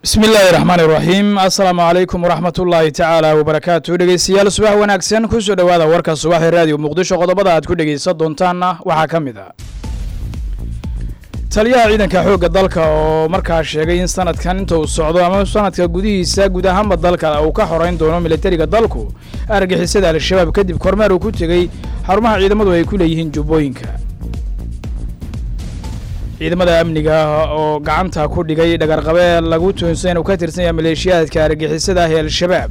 bismi illaahi raxmaan iraxiim assalaamu calaykum waraxmat ullaahi tacaala wabarakaatu dhegeystayaal subax wanaagsan kusoo dhowaada warka subaxee raadiyo muqdisho qodobada aad ku dhegeysan doontaanna waxaa ka mid ah taliyaha ciidanka xoogga dalka oo markaa sheegay in sanadkan inta uu socdo ama sanadka gudihiisa guud ahaanba dalka uu ka xoreyn doono militariga dalku argixisada al-shabaab kadib kormeer uu ku tegey xarumaha ciidamadu ay ku leeyihiin jubbooyinka ciidamada amniga oo gacanta ku dhigay dhagarqabe lagu toonsan inuu ka tirsan yahay maleeshiyaadka argixisada ah ee al-shabaab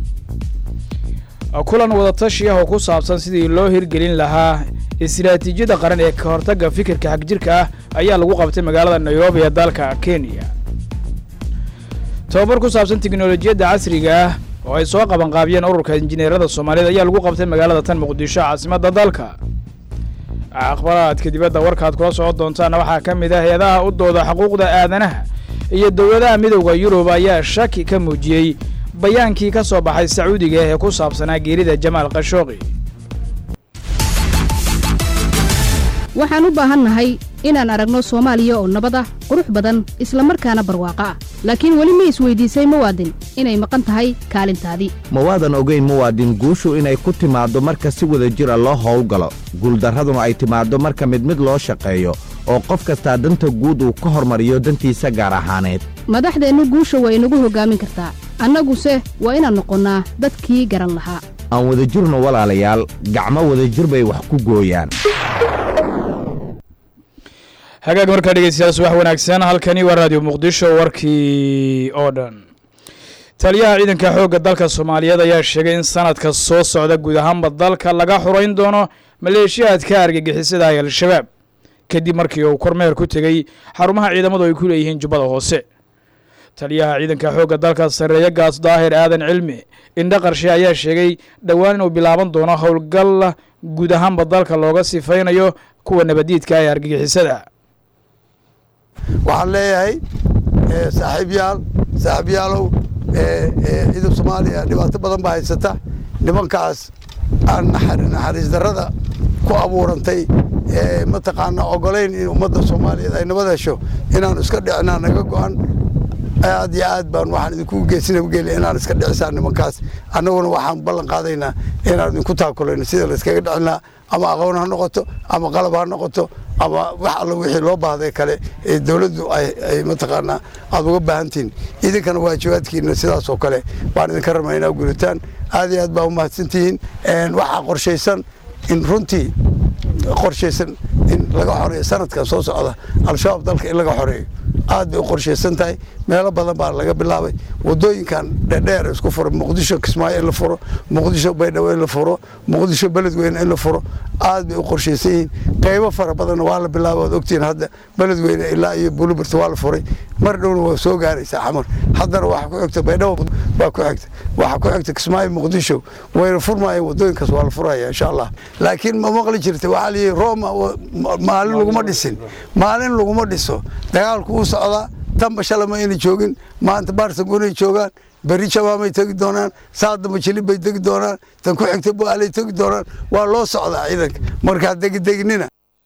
kulan wadatashi ah oo ku saabsan sidii loo hirgelin lahaa istiraatiijiyadda qaran ee ka hortagga fikirka xagjirka ah ayaa lagu qabtay magaalada nairobi ee dalka kenya tababar ku saabsan teknolojiyadda casriga ah oo ay soo qabanqaabiyeen ururka injineerada soomaaliyeed ayaa lagu qabtay magaalada tan muqdisho caasimadda dalka akhbaraadka dibadda warkaad kula socon doontaana waxaa ka mid ah hay-adaha u dooda xuquuqda aadanaha iyo dowladaha midowda yurub ayaa shaki ka muujiyey bayaankii ka soo baxay sacuudiga ee ku saabsanaa geerida jamaal khashooqi waxaan u baahannahay inaan aragno soomaaliya oo nabad ah qurux badan isla markaana barwaaqo ah laakiin weli ma isweydiisay muwaadin inay maqan tahay kaalintaadii ma waadan ogayn muwaadin guushu inay ku timaaddo marka si wada jira loo howlgalo guuldarraduna ay timaaddo marka mid mid loo shaqeeyo oo qof kastaa danta guud uu ka hormariyo dantiisa gaar ahaaneed madaxdeennu guusha waa inagu hoggaamin kartaa annaguse waa inaan noqonnaa dadkii garan lahaa aan wadajirno walaalayaal gacmo wadajir bay wax ku gooyaan hagaag markaa dhegeystayaal subax wanaagsan halkani waa raadiyo muqdisho warkii oo dhan taliyaha ciidanka xoogga dalka soomaaliyeed ayaa sheegay in sanadka soo socda guud ahaanba dalka laga xurayn doono maleeshiyaadka argagixisada ah al-shabaab kadib markii uu kormeer ku tegey xarumaha ciidamadu ay ku leeyihiin jubbada hoose taliyaha ciidanka xoogga dalka sarreeye gaas daahir aadan cilmi indha qarshe ayaa sheegay dhowaan inuu bilaaban doono howlgal guud ahaanba dalka looga sifaynayo kuwa nabadiidka ee argagixisada waxaan leeyahay saaxiibyaal saaxiibyaalow ciidan soomaaliya dhibaato badan baa haysata nimankaas aan naxariis darrada ku abuurantay mataqaana ogolayn in ummadda soomaaliyeed ay nabad hesho inaanu iska dhicinaa naga go-an aad iyo aad baan waxaan idinku geesinageli inaan iska dhicisaan nimankaas annaguna waxaan ballan qaadaynaa inaan idinku taakulayno sida layskaga dhicinaa ama aqoon ha noqoto ama qalab ha noqoto ama wax alla wixii loo baahday kale ee dowladdu ay mataqaanaa aada uga baahantihin idinkana waajibaadkiina sidaas oo kale baan idinka rabnaa inaa gudataan aad iyo aad baa umahadsantihiin waxaa qorshaysan in runtii qorshaysan in laga xoreeyo sanadkan soo socda al-shabaab dalka in laga xoreeyo aad bay u qorshaysan tahay meelo badan baa laga bilaabay wadooyinkan dhedheer isku furo muqdisho kismaayo in la furo muqdisho baydhabo in la furo muqdisho beledweyne in la furo aad bay u qorshaysan yihiin qaybo fara badanna waa la bilaabay waad ogtihiin hadda beledweyne ilaa iyo bulubert waa la furay mar dhowna waa soo gaaraysaa xamar haddana waxa ku xigta baydhabo baa ku xigta waxa ku xigta kismaayo muqdisho wayna furmaayeen wadooyinkaas waa la furaya insha allah laakiin ma maqli jirta waxaa la yihi roma maalin laguma dhisin maalin laguma dhiso dagaalku uu socdaa tanba shalama ayna joogin maanta baarsangunay joogaan berri jabaamay tegi doonaan saadamba jilib bay tegi doonaan tan ku xigta bu'aalay tegi doonaan waa loo socdaa ciidanka markaa degidegnina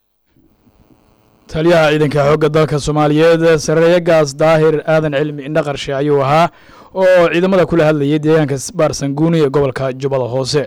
taliyaha ciidanka xoogga dalka soomaaliyeed sareeye gaas daahir aadan cilmi indha qarshe ayuu ahaa oo ciidamada kula hadlayay deegaanka baarsanguuni ee gobolka jubbada hoose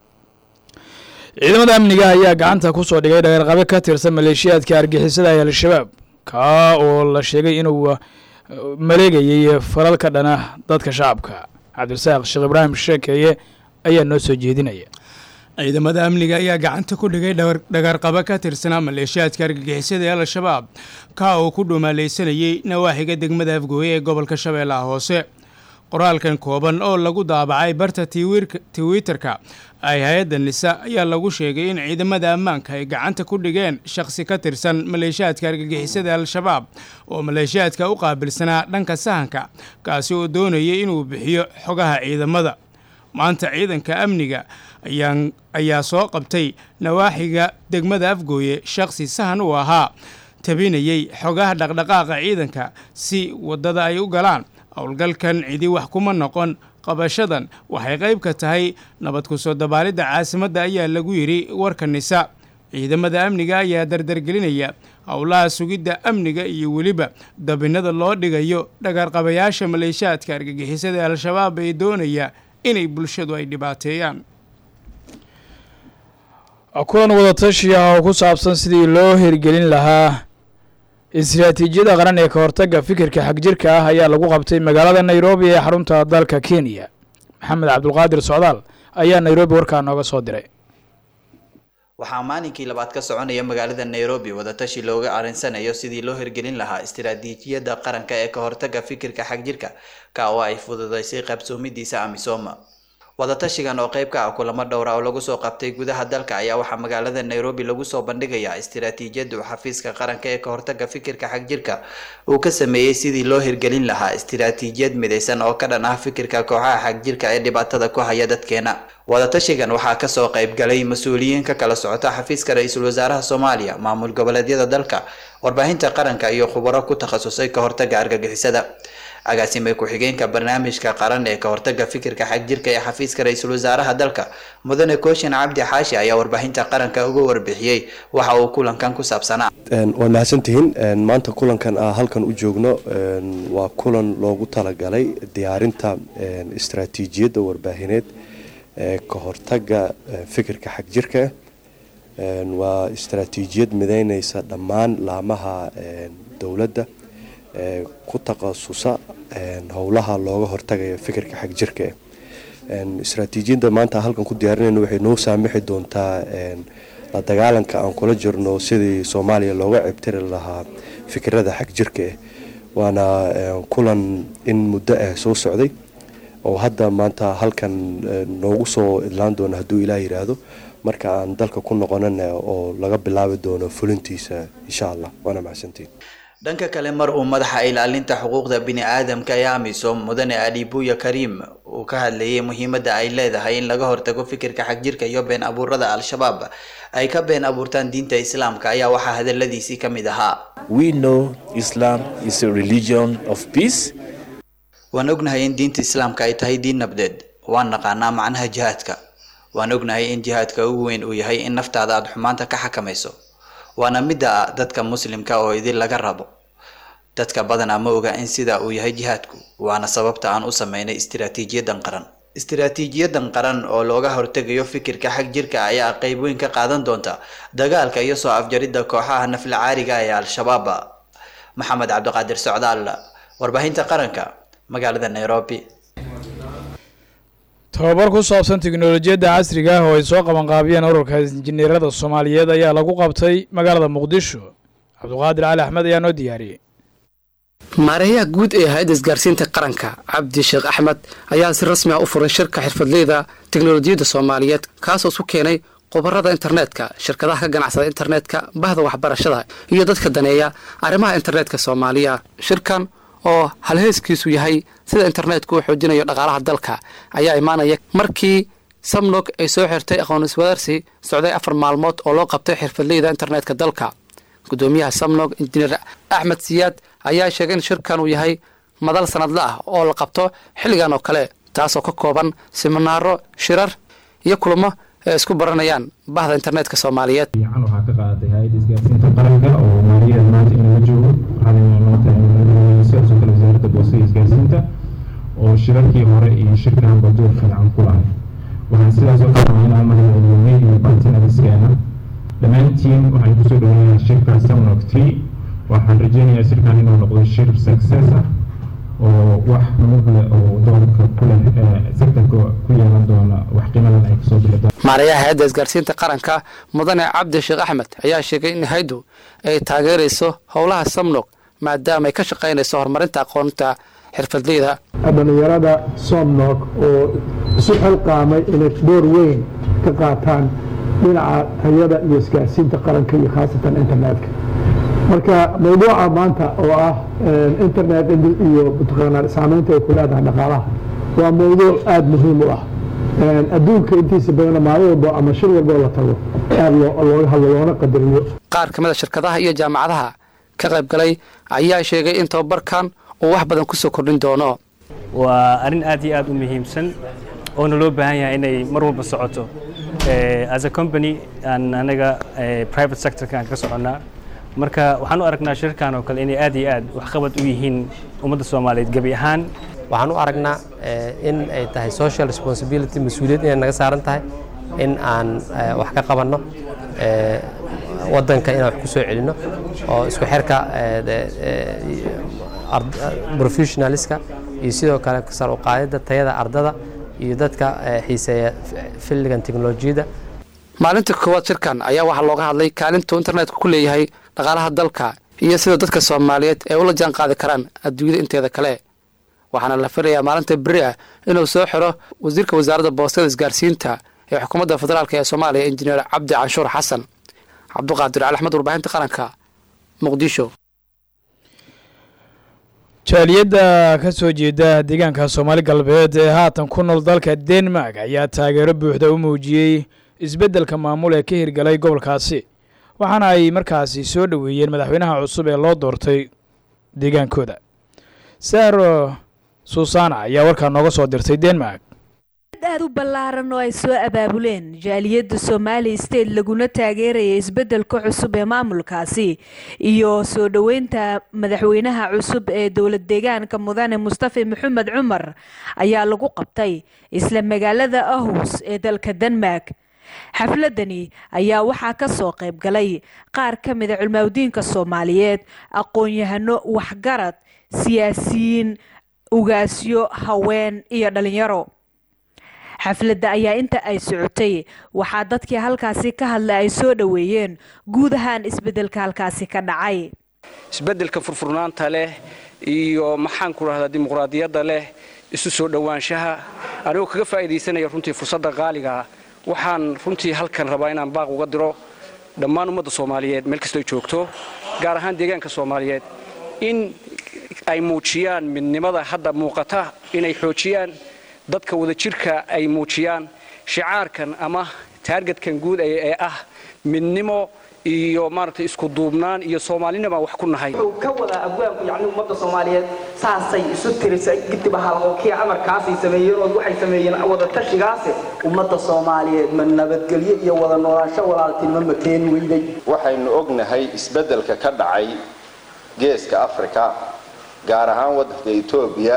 ciidamada amniga ayaa gacanta ku soo dhigay dhagarqabe ka tirsan maleeshiyaadka argixisada ee al-shabaab kaa oo la sheegay inuu maleegayey falal ka dhana dadka shacabka cabdirasaaq sheekh ibraahim sheekeeye ayaa noo soo jeedinaya ciidamada amniga ayaa gacanta ku dhigay dhagarqabo ka tirsanaa maleeshiyaadka argagixisada ee al-shabaab kaa uu ku dhumaalaysanayey nawaaxiga degmada afgooye ee gobolka shabeellaha hoose qoraalkan kooban oo lagu daabacay barta twitter-ka ay hay-adda nisa ayaa lagu sheegay in ciidamada ammaanka ay gacanta ku dhigeen shakhsi ka tirsan maleeshiyaadka argagixisada al-shabaab oo maleeshiyaadka u qaabilsanaa dhanka sahanka kaasi oo doonayay inuu bixiyo xogaha ciidamada maanta ciidanka amniga ayaa soo qabtay nawaaxiga degmada afgooye shakhsi sahan uu ahaa tabinayey xogaha dhaqdhaqaaqa ciidanka si waddada ay u galaan howlgalkan cidi wax kuma noqon qabashadan waxay qayb ka tahay nabad ku soo dabaalidda caasimadda ayaa lagu yidhi warka nisa ciidamada amniga ayaa dardargelinaya howlaha sugidda amniga iyo weliba dabinada loo dhigayo dhagarqabayaasha maleeshiyaadka argagixisada ee al-shabaab ee doonaya inay bulshadu ay dhibaateeyaan kulan wadatashi ah oo ku saabsan sidii loo hirgelin lahaa istiraatiijiyada qaran ee ka hortagga fikirka xagjirka ah ayaa lagu qabtay magaalada nairobi ee xarunta dalka kenya maxamed cabdulqaadir socdaal ayaa nairobi warkaa nooga soo diray waxaa maalinkii labaad ka soconaya magaalada nairobi wadatashi looga arinsanayo sidii loo hirgelin lahaa istiraatiijiyada qaranka ee ka hortagga fikirka xagjirka ka oo ay fududeysay qabsoomidiisa amisooma wadatashigan oo qayb ka ah kulamo dhowra oo lagu soo qabtay gudaha dalka ayaa waxaa magaalada nairobi lagu soo bandhigayaa istiraatiijiyada uu xafiiska qaranka ee ka hortagga fikirka xagjirka uu ka sameeyey sidii loo hirgelin lahaa istiraatiijiyad midaysan oo ka dhan ah fikirka kooxaha xagjirka ee dhibaatada ku haya dadkeena wadatashigan waxaa kasoo qayb galay mas-uuliyiin ka kala socota xafiiska ra-iisul wasaaraha soomaaliya maamul goboleedyada dalka warbaahinta qaranka iyo khubaro ku takhasusay ka hortagga argagixisada agaasime ku-xigeenka barnaamijka qaran ee ka hortagga fikirka xagjirka ee xafiiska ra-iisul wasaaraha dalka mudane kooshin cabdi xaashi ayaa warbaahinta qaranka uga warbixiyey waxa uu kulankan ku saabsanaa waa mahadsantihiin maanta kulankan a halkan u joogno waa kulan loogu talagalay diyaarinta istaraatiijiyadda warbaahineed ee ka hortagga fikirka xagjirka waa istaraatiijiyad mideyneysa dhammaan laamaha dowladda ee ku takhasusa howlaha looga hortagayo fikirka xagjirka istaraatiijiyadda maanta halkan ku diyaarinayno waxay noo saamixi doontaa la dagaalanka aan kula jirno sidii soomaaliya looga cibtiri lahaa fikirada xagjirka ah waana kulan in muddo ah soo socday oo hadda maanta halkan noogu soo idlaan doono hadduu ilaah yiraahdo marka aan dalka ku noqonana oo laga bilaabi doono fulintiisa insha allah waana mahadsantiin dhanka kale mar uu madaxa ilaalinta xuquuqda bini-aadamka ee amisom mudane adibuya kariim uu ka hadlayay muhiimadda ay leedahay in laga hortago fikirka xagjirka iyo been abuurada al-shabaab ay ka been abuurtaan diinta islaamka ayaa waxaa hadaladiisii ka mid ahaa We know Islam is a religion of peace. waan ognahay in diinta islaamka ay tahay diin nabdeed waan naqaanaa macnaha jihaadka waan ognahay in jihaadka ugu weyn uu yahay in naftaada aada xumaanta ka xakamayso waana midda dadka muslimka oo idin laga rabo dadka badanaa ma oga in sidaa uu yahay jihaadku waana sababta aan u sameynay istiraatiijiyadan qaran istiraatiijiyadan qaran oo looga hortegayo fikirka xag jirka ayaa qayb weyn ka qaadan doonta dagaalka iyo soo afjaridda kooxaha nafla caariga ee al-shabaab maxamed cabdiqaadir socdaal warbaahinta qaranka magaalada nairobi tababar ku saabsan tiknolojiyadda casriga ah oo ay soo qabanqaabiyeen ururka injineerada soomaaliyeed ayaa lagu qabtay magaalada muqdisho cabdiqaadir cali axmed ayaa noo diyaariyey maareeyaha guud ee hay-adda isgaarsiinta qaranka cabdi sheekh axmed ayaa si rasmi ah u furay shirka xirfadleyda teknolojiyadda soomaaliyeed kaasoo isu keenay khubarada internetka shirkadaha ka ganacsada internetka bahda waxbarashada iyo dadka daneeya arrimaha internetka soomaaliya shirkan oo halheeskiisu yahay sida internetku uu xoojinayo dhaqaalaha dalka ayaa imaanaya markii samnog ay soo xirtay aqoon iswadaarsi socday afar maalmood oo loo qabtay xirfadleyda internetka dalka gudoomiyaha samnog injineer axmed siyaad ayaa sheegay in shirkan uu yahay madal sanadle ah oo la qabto xilligan oo kale taasoo ka kooban siminaaro shirar iyo kulamo ay isku baranayaan bahda internetka soomaaliyeed fiican waxaa ka qaadatay hay-adda isgaarsiinta qaranka oo maaliyadan maanta inala joogo waxaana maanta sidoo kale wasaaradda boostada isgaarsiinta oo shirarkii hore iyo shirkanba door fiican ku lahay waxaan sidaas oo kale rabaa inaan magaceliyoonay iyo bartinadiskeena dhammaantiin waxaan kusoo dhaweynayaa shirka samnog tree waxaan rajeynayaa shirkan inuu noqdo shir success ah oo wax mugle oo doorka ku leh sektorka ku yeelan doona wax qiimadan ay kasoo bixi doona maareeyaha hay-adda isgaarsiinta qaranka mudane cabdi sheekh axmed ayaa sheegay in hayaddu ay taageerayso howlaha samnog maadaama ay ka shaqaynayso horumarinta aqoonta xirfadleyda dhallinyarada somnog oo isu xilqaamay inay door weyn ka qaataan dhinaca tayada iyo isgaarsiinta qaranka iyo khaasatan internetka marka mawduuca maanta oo ah internet iyo mataqaanaa saameynta ay ku leedahay dhaqaalaha waa mawduuc aada muhiim u ah adduunka intiisa badana maalin walbo ama shir walbo la tago aada looga hadlo loona qadariyo qaar ka mid a shirkadaha iyo jaamacadaha ka qayb galay ayaa sheegay in tababarkan uu wax badan kusoo kordhin doono waa arrin aad iyo aad u muhiimsan oona loo baahan yahay inay mar walba socoto as a company aan anaga private sectorka aan ka soconnaa marka waxaan u aragnaa shirkan oo kale inay aad iyo aad waxqabad u yihiin ummadda soomaaliyeed gebi ahaan waxaan u aragnaa in ay tahay social responsibility mas-uuliyad inay naga saaran tahay in aan wax ka qabanno waddanka inaan wax ku soo celinno oo isku xirka professionaliska iyo sidoo kale sar u qaadidda tayada ardada iyo dadka xiiseeya filligan teknolojiyadda maalinta koowaad shirkan ayaa waxaa looga hadlay kaalintuu internetka ku leeyahay dhaqaalaha dalka iyo sida dadka soomaaliyeed ay ula jaan qaadi karaan adduunyada inteeda kale waxaana la filayaa maalinta beri ah inuu soo xiro wasiirka wasaaradda boostada isgaarsiinta ee xukuumadda federaalk ee soomaaliya injineer cabdi canshuur xasan cabduqaadir cali axmed warbaahinta qaranka muqdisho jaaliyadda ka soo jeeda deegaanka soomaali galbeed ee haatan ku nool dalka denmark ayaa taageero buuxda u muujiyey isbeddelka maamul ee ka hirgalay gobolkaasi waxaana ay markaasi soo dhoweeyeen madaxweynaha cusub ee loo doortay deegaankooda saro susana ayaa warkaa nooga soo dirtay denmark aad u ballaaran oo ay soo abaabuleen jaaliyadda somali state laguna taageeraya isbeddelka cusub ee maamulkaasi iyo soo dhoweynta madaxweynaha cusub ee dowlad deegaanka mudane mustafa maxamed cumar ayaa lagu qabtay isla magaalada ahus ee dalka denmark xafladani ayaa waxaa ka soo qayb galay qaar ka mida culmaawdiinka soomaaliyeed aqoon-yahano waxgarad siyaasiyiin ugaasyo haween iyo dhalinyaro xafladda ayaa inta ay socotay waxaa dadkii halkaasi ka hadlay ay soo dhoweeyeen guud ahaan isbeddelka halkaasi ka dhacay isbeddelka furfurnaanta leh iyo maxaan ku rahdaa dimuqraadiyadda leh isu soo dhowaanshaha anigoo kaga faa'iidaysanaya runtii fursadda qaaligaa waxaan runtii halkan rabaa inaan baaq uga diro dhammaan ummadda soomaaliyeed meel kastoo joogto gaar ahaan deegaanka soomaaliyeed in ay muujiyaan midnimada hadda muuqata inay xoojiyaan dadka wadajirka ay muujiyaan shicaarkan ama taargetkan guud ee ah midnimo iyo maaragtay isku duubnaan iyo soomaalinima wax ku nahay wuxuu ka wadaa abwaanku yacni ummadda soomaaliyeed saasay isu tirisay gidib ahal oo kii camarkaasay sameeyeen oo waxay sameeyeen wada tashigaase ummadda soomaaliyeed ma nabadgelyo iyo wada noolaansho walaaltinimo ma keeni weyday waxaynu ognahay isbeddelka ka dhacay geeska afrika gaar ahaan waddanka etoobiya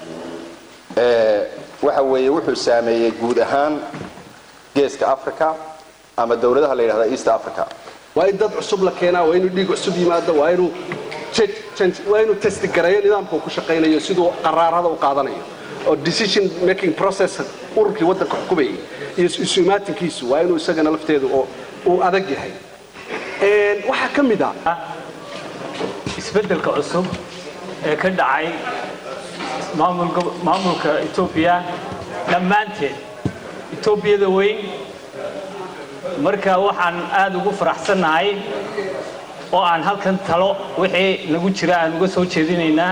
waxa weeye wuxuu saameeyey guud ahaan geeska africa ama dowladaha la yidhahda east africa waa in dad cusub la keenaa waa inuu dhiig cusub yimaado waa inuu waa inuu testigareeyo nidaamka uu ku shaqaynayo siduu qaraarada u qaadanayo oo decision making process ururkii waddanka xukumayay iyo isu imaatinkiisu waa inuu isagana lafteedu oo uu adag yahay waxaa ka mid ah isbeddelka cusub ee ka dhacay maamulka etoobiya dhammaanteed etoobiyada weyn marka waxaan aada ugu faraxsannahay oo aan halkan talo wixii nagu jira aan uga soo jeedinaynaa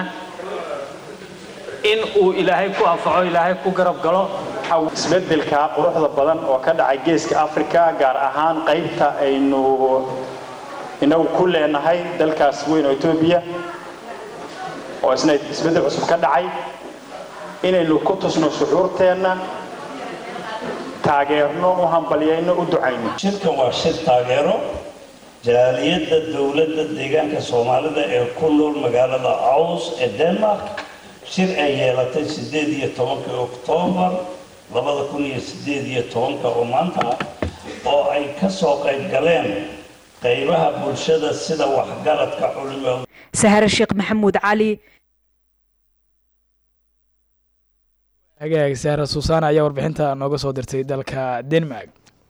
in uu ilaahay ku anfaco ilaahay ku garab galo isbeddelka quruxda badan oo ka dhacay geeska afrika gaar ahaan qaybta aynu inagu ku leenahay dalkaas weyn oo etoobiya oo isna isbeddel cusub ka dhacay inaynu ku tusno shucuurteenna taageerno u hambalyayno u ducayno shirkan waa shir taageero jaaliyadda dowladda deegaanka soomaalida ee ku nool magaalada aws ee denmark shir ay yeelatay sideed iyo tobankii oktoobar labada kun iyo sideed iyo tobanka oo maanta ah oo ay ka soo qayb galeen qaybaha bulshada sida waxgaradka culimo sahare sheekh maxamuud cali hagaag saara suusaana ayaa warbixinta nooga soo dirtay dalka denmark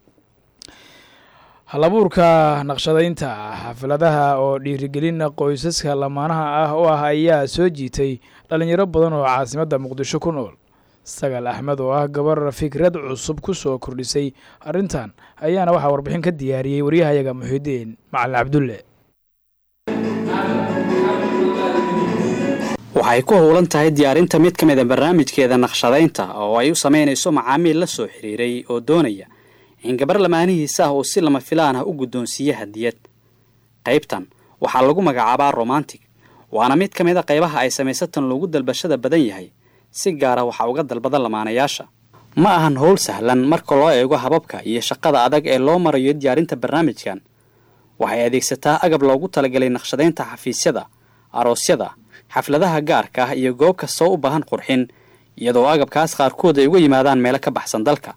halabuurka naqshadaynta xafladaha oo dhiirigelin qoysaska lamaanaha ah oo ah ayaa soo jiitay dhalinyaro badan oo caasimadda muqdisho ku nool sagaal axmed oo ah gabar fikrad cusub ku soo kordhisay arrintan ayaana waxaa warbixin ka diyaariyey waryahayaga muxidiin macalin cabdulle waxay ku howlan tahay diyaarinta mid ka mida barnaamijkeeda naqshadaynta oo ay u samaynayso macaamiil la soo xiriiray oo doonaya in gabar lamaanihiisa ah uu si lama filaan ah u guddoonsiiye hadiyad qaybtan waxaa lagu magacaabaa romantic waana mid ka mid a qaybaha ay samaysatan loogu dalbashada badan yahay si gaara waxaa uga dalbada lamaanayaasha ma ahan howl sahlan marka loo eego hababka iyo shaqada adag ee loo marayo diyaarinta barnaamijkan waxay adeegsataa agab loogu talagalay naqshadaynta xafiisyada aroosyada xafladaha gaarka ah iyo goob kastoo u baahan qurxin iyadoo agabkaas qaarkood ay uga yimaadaan meelo ka baxsan dalka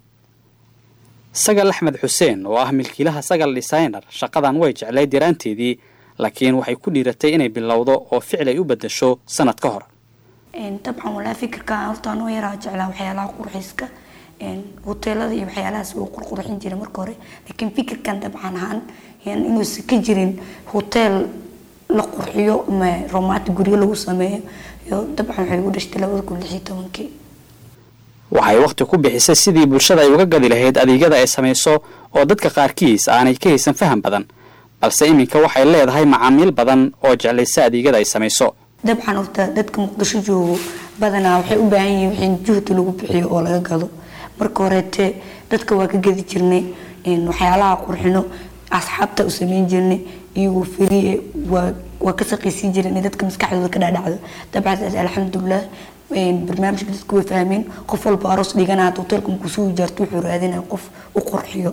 sagal axmed xuseen oo ah milkiilaha sagal designer shaqadan way jeclayd yaraanteedii laakiin waxay ku dhiiratay inay bilowdo oo ficil ay u beddasho sanad ka hor dabcan walaa fikirka horta anoo yaraa jeclaa waxyaalaha qurxiska hoteelada iyo waxyaalahaas wuu qurqurxin jiray marka hore laakiin fikirkan dabcan ahaan inuusan ka jirin hoteel la qurxiyo ama romaati guryo lagu sameeyo iyo dabcan waxay ugu dhashtay labada kun lix iyo tobankii waxay wakhti ku bixisay sidii bulshada ay uga gadi lahayd adeegyada ay samayso oo dadka qaarkiis aanay ka haysan faham badan balse iminka waxay leedahay macaamiil badan oo jeclaysa adeegyada ay samayso dabcan horta dadka muqdisho joogo badanaa waxay u baahan yihiin wixii juhdi lagu bixiyo oo laga gado marka horeete dadka waa ka gadi jirnay waxyaalaha qurxino asxaabta u sameyn jirnay iyagoo feriye waa waa ka saqaysiin jiray inay dadka maskaxdooda ka dhaadhacdo dabcan alxamdulilah barnaamijka dadku way fahmeen qof walba aroos dhiganaa hoteelka markuu soo ijaarto wuxuu raadinaya qof u qurxiyo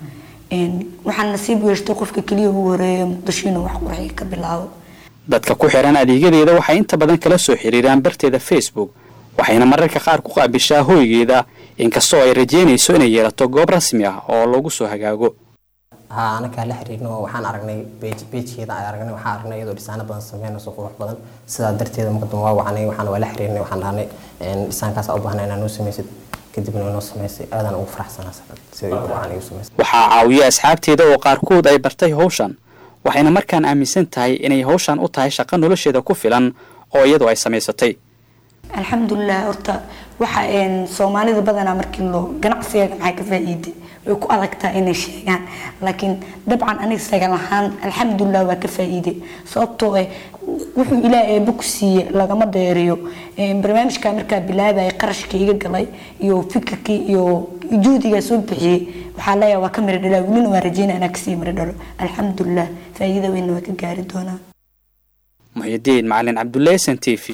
waxaan nasiib yeeshtay qofka keliya ugu horeeya muqdisho inuu wax qurxiyo ka bilaabo dadka ku xiran adeegyadeeda waxay inta badan kala soo xiriiraan barteeda facebook waxayna mararka qaar ku qaabishaa hoygeeda inkastoo ay rajeynayso inay yeelato goob rasmi ah oo lagu soo hagaago haa anakaa la xiriirno waxaan aragnay beejkeeda aan aragnay waxaan aragnay iyadoo dhisaano badan sameynayso qurux badan sidaa darteeda muqadam waa wacnay waxaan waa la xiriirnay waxaan dhahnay dhisaankaas u baahnay inaa noo samaysid kadibna way noo samaysay aadaan ugu faraxsanaa sida igu wacan igu samaysay waxaa caawiya asxaabteeda oo qaarkood ay bartay hawshan waxayna markaan aaminsan tahay inay hawshan u tahay shaqo nolosheeda ku filan oo iyadu ay samaysatay alxamdulilah horta waxa soomaalida badanaa markii loo ganacsiga maxay ka faa'iiday way ku adagtaa inay sheegaan laakiin dabcan aniga sagal ahaan alxamdulilah waa ka faa'iiday sababtoo eh wuxuu ilaah eebba ku siiye lagama deeriyo barnaamijka markaa bilaabaya qarashka iga galay iyo fikirkii iyo juhdigaa soo bixiyey waxaa leeyahay waa ka miro dhalaa welina waa rajeynaa inaa kasii miro dhalo alxamdulilah faa'iida weynna waa ka gaari doonaa muxidiin macalin cabdulle s n t v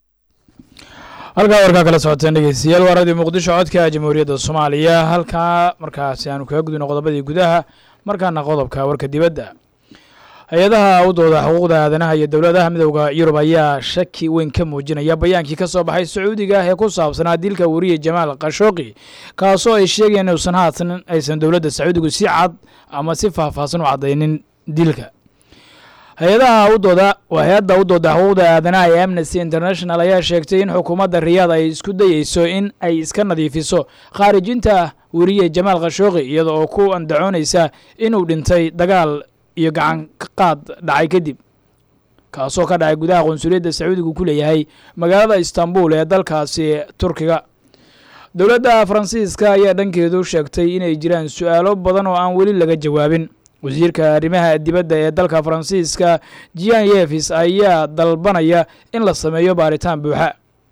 halkaa warkaa kala socoteen dhegeystayaal waa radio muqdisho codka jamhuuriyadda soomaaliya halkaa markaasi aanu kaga gudino qodobadii gudaha markaana qodobka warka dibadda hay-adaha u dooda xuquuqda aadanaha iyo dowladaha midowda yurub ayaa shaki weyn ka muujinaya bayaankii ka soo baxay sacuudiga ee ku saabsanaa dilka wariye jamaal khashooqi kaasoo ay sheegayeen inuusan haatan aysan dowladda sacuudigu si cad ama si faahfaahsan u caddaynin dilka hay-adaha u dooda waa hay-adda u dooda xuquuqda aadanaha ee amnesty international ayaa sheegtay in xukuumadda riyaad ay isku dayeyso in ay iska nadiifiso khaarijinta weriye jamaal khashooqi iyada oo ku andacoonaysa inuu dhintay dagaal iyo gacan qaad dhacay kadib kaasoo ka dhacay gudaha qunsuliyadda sacuudigu ku leeyahay magaalada istanbul ee dalkaasi turkiga dowladda faransiiska ayaa dhankeedu sheegtay inay jiraan su-aalo badan oo aan weli laga jawaabin wasiirka arrimaha dibadda ee dalka faransiiska jian yevis ayaa dalbanaya in la sameeyo baaritaan buuxa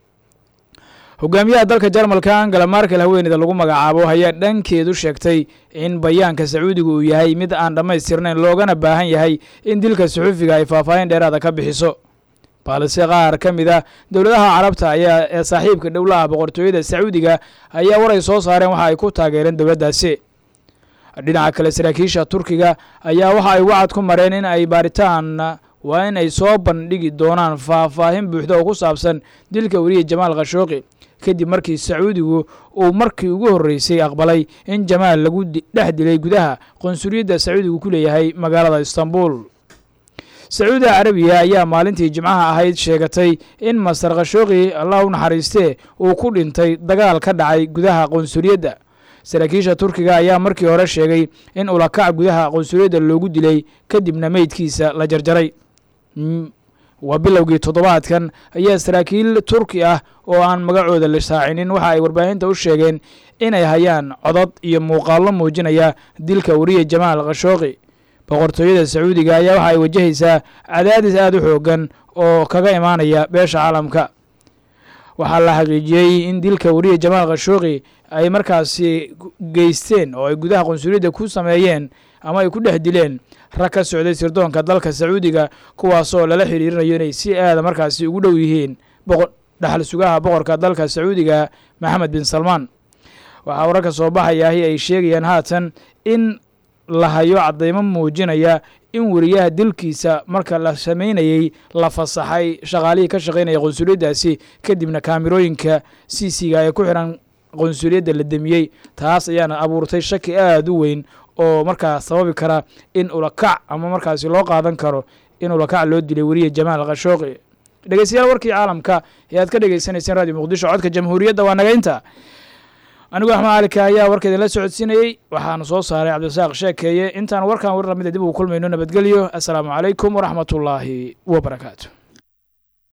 hogaamiyaha dalka jarmalka angela markel haweeneyda lagu magacaabo ayaa dhankeedu sheegtay in bayaanka sacuudiga uu yahay mid aan dhammaystirnayn loogana baahan yahay in dilka suxufiga ay faahfaahin dheeraada ka bixiso balse qaar ka mid ah dowladaha carabta ayaa ee saaxiibka dhowlaha boqortooyada sacuudiga ayaa waray soo saareen waxa ay ku taageereen dowladdaasi dhinaca kale saraakiisha turkiga ayaa waxa ay wacad ku mareen in ay baaritaan waa in ay soo bandhigi doonaan faahfaahin buuxda oo ku saabsan dilka weriye jamaal khashooqi kadib markii sacuudigu uu markii ugu horreysay aqbalay in jamaal lagu dhex dilay gudaha qonsuliyadda sacuudigu ku leeyahay magaalada istanbul sacuudi carabiya ayaa maalintii jimcaha ahayd sheegatay in masar khashooqi allah u naxariistee uu ku dhintay dagaal ka dhacay gudaha qonsuliyadda saraakiisha turkiga ayaa markii hore sheegay in ulakac gudaha qonsuliyadda loogu dilay kadibna meydkiisa la jarjaray waa bilowgii toddobaadkan ayaa saraakiil turki ah oo aan magacooda la saacinin waxa ay warbaahinta u sheegeen inay hayaan codod iyo muuqaallo muujinaya dilka weriye jamaal khashooqi boqortooyada sacuudiga ayaa waxa ay wajahaysaa cadaadis aada u xoogan oo kaga imaanaya beesha caalamka waxaa la xaqiijiyey in dilka weriye jamaal khashooqi ay markaasi geysteen oo ay gudaha qonsuliyadda ku sameeyeen ama ay ku dhex dileen rag ka socday sirdoonka dalka sacuudiga kuwaasoo lala xiriirinayo inay si aada markaasi ugu dhow yihiin dhaxal sugaha boqorka dalka sacuudiga maxamed bin salmaan waxaa wararka soo baxayaahi ay sheegayaan haatan in la hayo caddaymo muujinaya in weriyaha dilkiisa marka la samaynayey la fasaxay shaqaalihii ka shaqaynaya qonsuliyaddaasi kadibna kaamirooyinka c c-ga ee ku xiran qonsuliyadda la demiyey taas ayaana abuurtay shaki aada u weyn oo markaa sababi kara in ulakac ama markaasi loo qaadan karo in ulakac loo dilay weriye jamaal khashooqi dhegeystayaal warkii caalamka ee aad ka dhegeysaneyseen radio muqdisho codka jamhuuriyadda waa naga inta anigu axmed caalika ayaa warkeeda la socodsiinayey waxaana soo saaray cabdisaaq sheekeeye intaan warkan war lamida dib ugu kulmayno nabadgelyo assalaamu calaykum waraxmatullaahi wabarakaatu